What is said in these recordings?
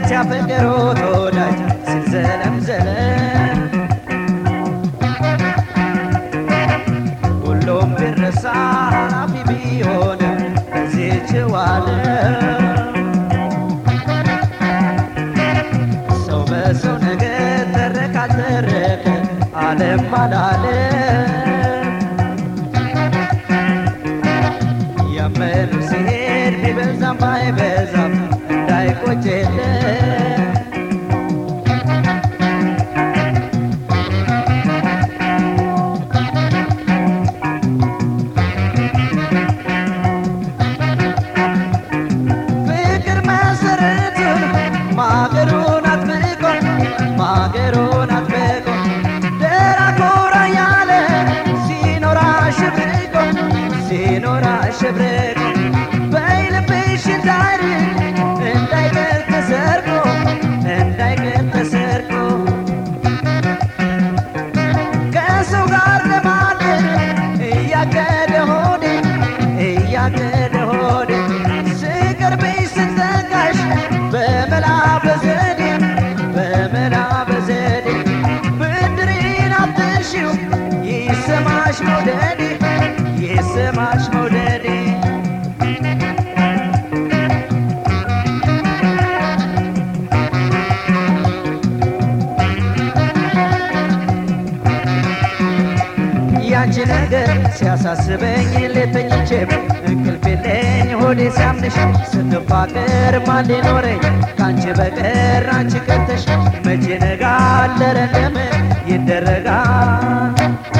ሲያፈቅሩት ወዳጅ ሲዘለም ዘለም ሁሉም ቢረሳ ኃላፊ ቢሆንም በዚህች ዓለም ሰው በሰው ነገር ተረካ ተረከ ዓለም አላለም ያመኑ ሲሄድ ቢበዛም ባይበዛም እንዳይቆጨለን ፍቅር መሰረቱን ማገሩን አጥብቆ ማገሩን አጥብቆ ደራ ኮራ ያለ ሲኖር አሸብርቆ ሲኖር አሸብርቆ በይልብሽ እንዳይርቅ እንዳይቀር ተሰርቆ እንዳይቀር ተሰርቆ ከሰው ጋር ለማደር እያቀደ ሆዴ እያቀደ ሆዴ ስቀርብሽ ስጠጋሽ በመላ በዘዴ በመላ በዘዴ ብድሬን አትርሺው ይሰማሽ መውደዴ ይሰማሽ መውደዴ ያንቺ ነገር ሲያሳስበኝ ሌተኝቼም እንቅልፍ የለኝ ሆዴ ሲያምንሽ ስንፋቅር ማን ሊኖረኝ ከአንቺ በቀር አንቺ ቀርተሽ መቼ ነጋል ኧረ እንደምን ይደረጋል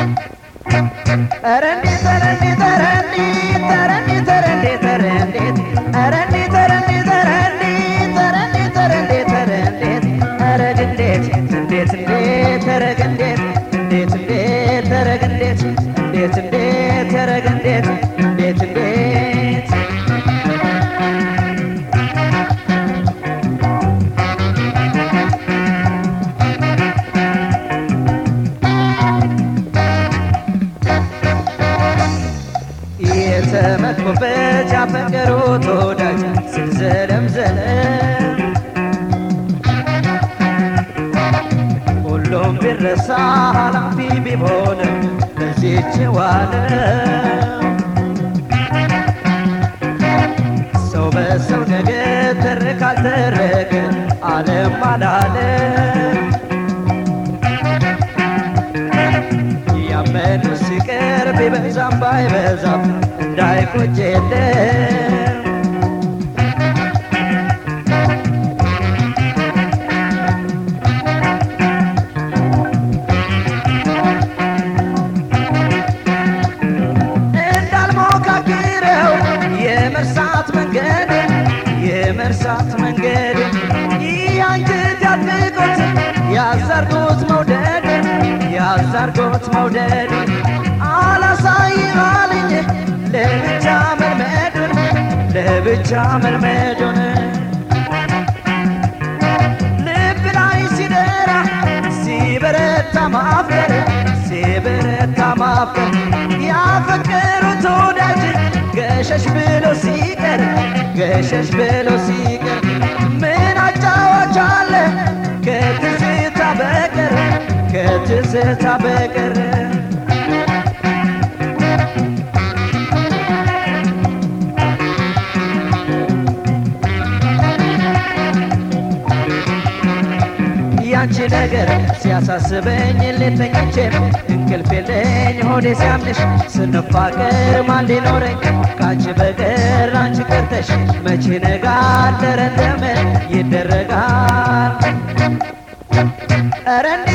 ኧረ እንዴት ኧረ እንዴት ኧረ እንዴት ኧረ እንዴት ኧረ እንዴት ኧረ እንዴት ኧረ እንዴት ኧረ እንዴት ኧረ እንዴት ኧረ እንዴት ኧረ እንዴት ኧረ እንዴት እንዴት እንዴት ኧረ እንዴት እንዴት እንዴት ኧረ እንዴት እንዴት እንዴት ኧረ እንዴት እንዴት እንዴት የተመኩበት ያፈቀሩት ወዳጅ ስዘለም ዘለም ሁሉም ቢረሳ ኃላፊ ቢሆንም በዚህች ዓለም ሰው በሰው ነገር ተረካ አልተረከ ዓለም አላለም ያመኑ ሲቀር ቢበዛም ባይበዛም እንዳይቆጭ የለም እንዳልሞካክረው የመርሳት መንገድ የመርሳት መንገድ ይህ አንጀት ያድርጎት ያዘርጎት መውደድ ያዘርጎት መውደድ አላሳይም አለኝ ለብቻ መልመዱን ለብቻ መልመዱን ልብ ላይ ሲደራ ሲበረታ ማፍቀር ሲበረታ ማፍቀር ያፈቀሩት ወዳጅ ገሸሽ ብሎ ሲቀር ገሸሽ ብሎ ሲቀር ምን አጫዋች አለ ከትዝታ በቀር ከትዝታ በቀር ያንቺ ነገር ሲያሳስበኝ ሌተኞቼም እንቅልፍ የለኝ ሆዴ ሲያምንሽ ስንፋቅር ማን ሊኖረኝ ከአንቺ በቀር አንቺ ቀርተሽ መቼ ነጋል ኧረ እንደምን ይደረጋል ኧረ